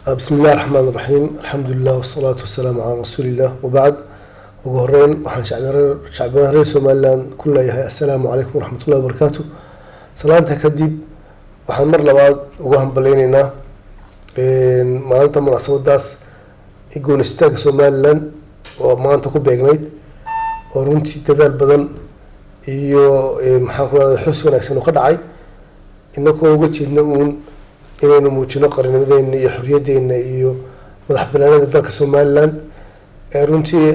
bismi illahi raxmaan raxiim alxamdulilah wasalaatu wasalaamu calaa rasuuliillah wabacd ugu horeyn waxaan shacbiyaan reer somalilan ku leeyahay assalaamu calaykum waraxmatullahi wabarakaatu salaanta kadib waxaan mar labaad uga hambaleyneynaa maalinta munaasabadaas goonistaanka somalilan oo maanta ku beegnayd oo runtii dadaal badan iyo maxaan ku rahda xus wanaagsan oo ka dhacay inagoo uga jeedna uun inaynu muujino qarinimadeena iyo xoriyaddeena iyo madax banaanida dalka somalilan ee runtii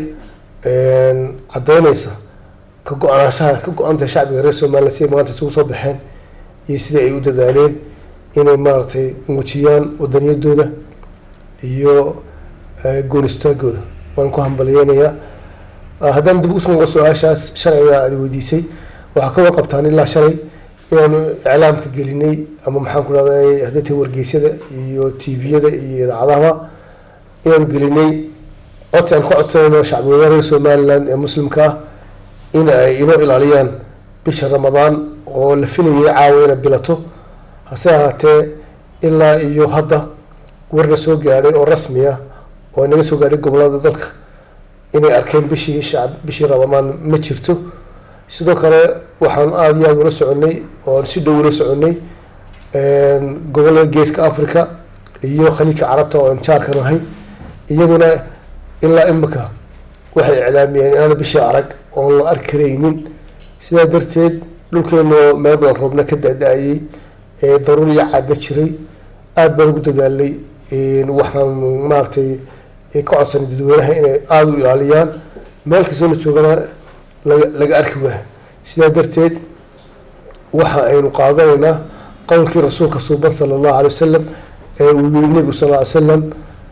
caddeyneysa ka go-aanashaha ka go-antahay shacbiga reer somalilan siday maanta isugu soo baxeen iyo sidai ay u dadaaleen inay maaragtay muujiyaan wadaniyadooda iyo goonistaagooda waan ku hambaliyeynayaa haddaan dib usoo noqo su-aashaas sharciga aada weydiisay waxaa ka warqabtaan ilaa shalay inaanu iclaamka gelinay ama maxaan ku rahday hadday tahay wargeysyada iyo tviyada iyo idaacadaha inaanu gelinay codsi aan ka codsanayno shacbiweynaha reer somaliland ee muslimka ah in ay inoo ilaaliyaan bisha ramadaan oo la filayay caawa inay bilato hase ahaatee ilaa iyo hadda warna soo gaadhay oo rasmi ah oo inaga soo gaadhay gobolada dalka inay arkeen bishii shacb bishii ramadaan ma jirto sidoo kale waxaan aada iyo aada ula soconay oon si dhow ula soconay gobolada geeska africa iyo khaliijka carabta oo aan jaarka nahay iyaguna ilaa imika waxay iclaamiyeen inaana bishii arag oon la arki karaynin sidaa darteed dhulkeenoo meel badan roobna ka da-da-ayay daruur iyo caadna jiray aada baan ugu dadaalay waxaan maaragtay ka codsanay dadweynaha inay aada u ilaaliyaan meel kastoo la joogana laga laga arki waaya sidaa darteed waxa aynu qaadanaynaa qowlkii rasuulka suuban sala allahu alay wasalam ee uu yihi nebigu sal ly slam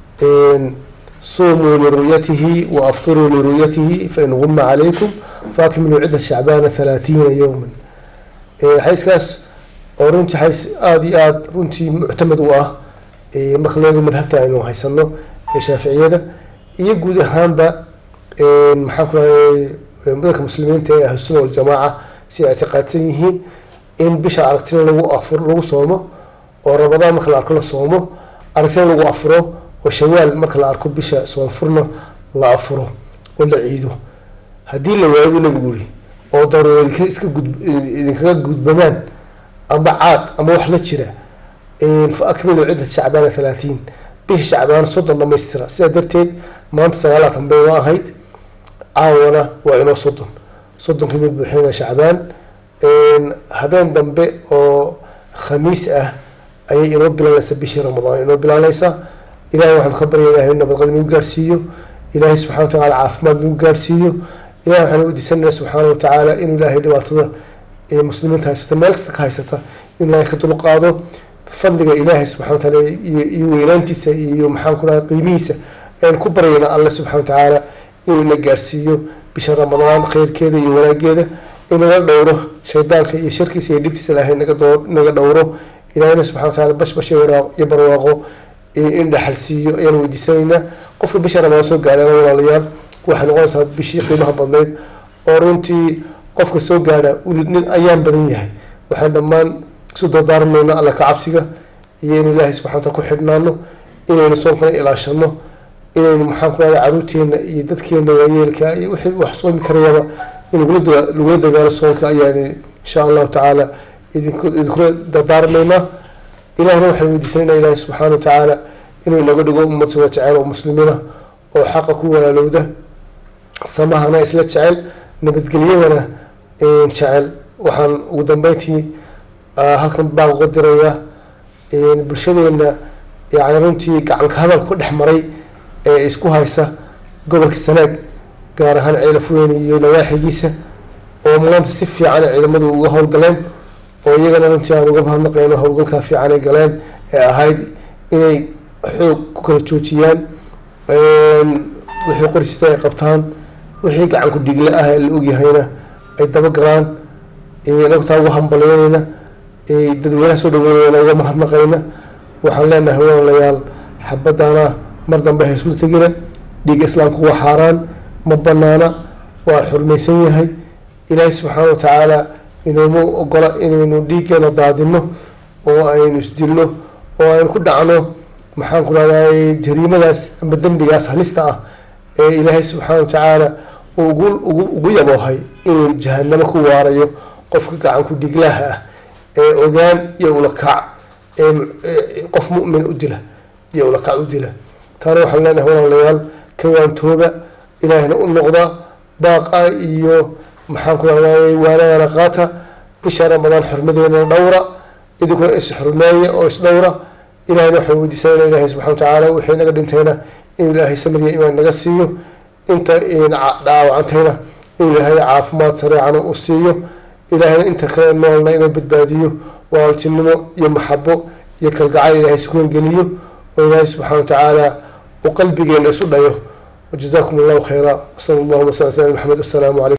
sumuu liru'yatihi wa aftiruu liru'yatihi fain guma calaykum faakmiluu cidda shacbaana halaathiina yowman xayskaas oo runtii xays aada iyo aada runtii muctamad u ah marka leego madhabta aynu haysano ee shaaficiyada iyo guud ahaanba maxaan ku rahay dadka muslimiinta ee ahlusuna waljamaaca si ay ictiqaadsan yihiin in bisha aragtina lagu afur lagu soomo oo ramadaan marka la arko la soomo aragtina lagu afuro oo shawaal marka la arko bisha soonfurna la afuro oo la ciido haddii la waayo buu nabigu yihi oo daruuro iska gud idinkaga gudbamaan ama caad ama wax la jira fa akmilu ciddat shacbaana halaatiin bisha shacbaan soddon dhamaystira sidaa darteed maanta sagaalaatan bay noo ahayd caawana waa inoo soddon soddonkii mid buuxinaa shacbaan habeen dambe oo khamiis ah ayay inoo bilaanaysaa bishii ramadaan inoo bilaanaysaa ilahay waxaanu ka barya ilahay nabadqab nagu gaarsiiyo ilaahay subxana wa tacala caafimaad nagu gaarsiiyo ilahay waxaanu weydiisanayna subxaana watacaala inuu ilaahay dhibaatada ee muslimiinta haysata meel kasta ka haysata inuu ilaahay ka dulqaado fadliga ilaahay subxana wa tacaala iyo weynaantiisa iyo maxaan ku dhahay qiimihiisa aynu ku baryayna alle subxana wa tacaala inuu ina gaarsiiyo bisha ramadaan khayrkeeda iyo wanaageeda inaga dhowro shaydaanka iyo sharkiisa iyo dhibtiisa ilaahay naga doo naga dhowro ilaahayna subxana wa tacala bashbash iyo barwaaqo in dhaxal siiyo ayaan weydiisanaynaa qofka bisha ramadaan soo gaadhana walaalayaal waxay noqonaysaa bishii qiimaha badnayd oo runtii qofka soo gaadha nin ayaan badan yahay waxaan dhammaan isu dardaarmayno alla ka cabsiga iyo in ilaahay subxana wataala ku xidhnaano inaynu soonkana ilaashano inaynu maxaan ku rahda caruurteena iyo dadkeena waayeelka iyo wixii wax soomi karayaba in lagula dadaalo soonka ayaan insha allahu tacaala idinkula dardaarmaynaa ilahna waxaan weydiisanayna ilaahi subxaana wa tacaala inuu inaga dhigo ummad suga jecel oo muslimiina oo xaqa ku walaalowda samahana isla jecel nabadgelyadana jecel waxaan ugu dambeyntii halkan baan uga dirayaa bulshadeena yani runtii gacanka hadal ku dhex maray ee isku haysa gobolka sanaag gaar ahaan ceelafweyne iyo nawaaxigiisa oo maanta si fiican ciidamadu uga howlgaleen oo iyagana runtii aan uga mahadnaqayno howlgalkaa fiican ay galeen ee ahayd inay xoog ku kala joojiyaan wixii qorisita ay qabtaan wixii gacanku dhigle ah ee la ogyahayna ay dabagalaan nagtaa uga hambaleynayna dadweynaha soo dhaweynayna uga mahadnaqayna waxaan leenahay walaalayaal xabadana mar dambe haysula tegina dhiigga islaamku waa xaaraan ma banaana waa xurmaysan yahay ilaahay subxaana wa tacaala inuuma ogola inaynu dhiiggeena daadino oo aynu isdilno oo aynu ku dhacno maxaan ku rahday jariimadaas amba dembigaas halista ah ee ilaahay subxaana watacaala uu ugu ugu ugu yaboohay inuu jahanamo ku waarayo qofka gacan ku dhiglaha ah ee ogaan iyo ulakac ee qof mu'min u dila iyo ulakac u dila taana waxaan leenahay walaalayaal kawaantooba ilaahayna u noqda baaqa iyo maxaan ku rahday waanadana qaata bisha ramadaan xurmadeena dhowra idinkuna is xurmeeya oo is dhowra ilahayna waxaan weydiisanayna ilahay subxana watacaala wixii naga dhintayna inuu ilaahay samadiya imaan naga siiyo inta dhaawacantayna inuu ilaahay caafimaad sareecana u siiyo ilaahayna inta kale noolna inuu badbaadiyo waaltinimo iyo maxabo iyo kalgacayl ilaahay sukuun geliyo oo ilaahay subxana watacaala uu qalbigeena isu dhayo wajazakum allahu khayra wasala allahuma sal sala maxamed wasalaamu calaykum